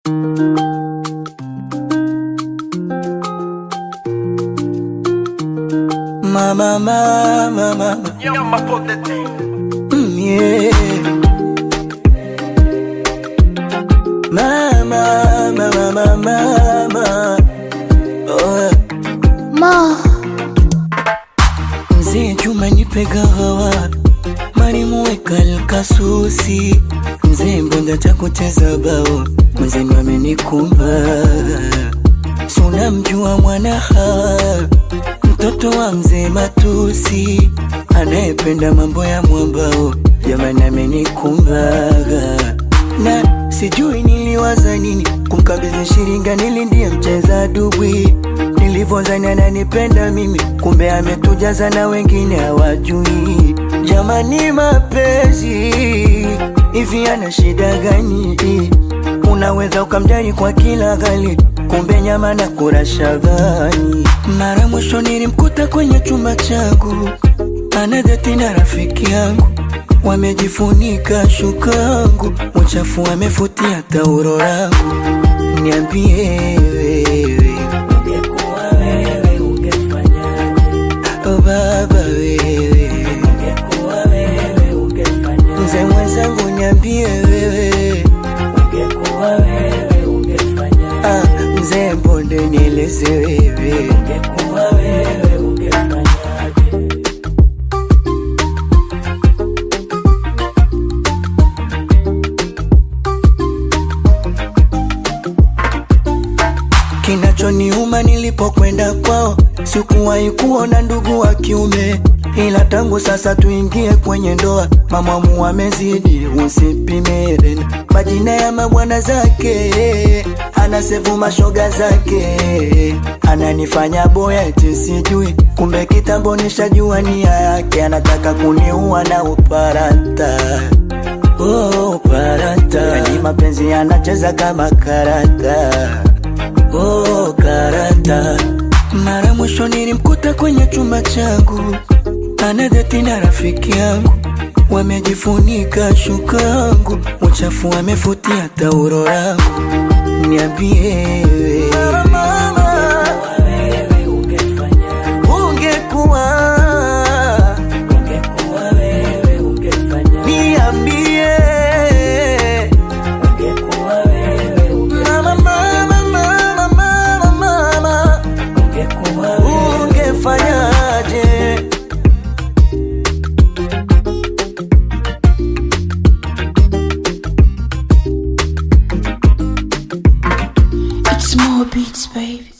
Mama, mama, mama, Nyama for the thing. mm, yeah. Mama, mama, mama, mama. Oh, Ma, mzee Juma nipe gahawa, marimu weka kasusi, mzee mbonda cha kucheza bao, mwenzenu amenikumba, suna mjua mwana hawa, mtoto wa mzee Matusi, anayependa mambo ya mwambao, jamani amenikumbaga na sijui niliwaza nini kumkabidhi shiringa, nili ndiye mcheza dubwi nilivyozani ananipenda mimi, kumbe ametujaza na wengine hawajui. Jamani, mapenzi hivi ana shida gani? Unaweza ukamjali kwa kila ghali, kumbe nyama na kura shabani. Mara mwisho nilimkuta kwenye chumba changu, anadeti na rafiki yangu wamejifunika shukangu, uchafu wamefutia taulo langu. Niambie wewe, ungekuwa wewe ungefanyaje? Oh baba wewe, ungekuwa wewe ungefanyaje? Mzee mwenzangu niambie wewe, ungekuwa wewe ungefanyaje? Ah, mzee mbonde nieleze wewe, ungekuwa wewe ungefanyaje? Kinachoniuma nilipokwenda kwao, sikuwahi kuona ndugu wa kiume, ila tangu sasa tuingie kwenye ndoa, mamamu amezidi, usipime tena majina ya mabwana zake, anasevu mashoga zake, ananifanya boya eti sijui, kumbe kitambo nishajua nia yake, anataka kuniua na uparata Oh, parata yani mapenzi yanacheza kama karata Oh, karata. Mara mwisho nilimkuta kwenye chumba changu, anadeti na rafiki yangu, wamejifunika shukangu, uchafu wamefutia taulo langu. Niambie wewe, ungekuwa niambie Mama, mama, mama, mama, mama, ungefanyaje? it's more beats, baby.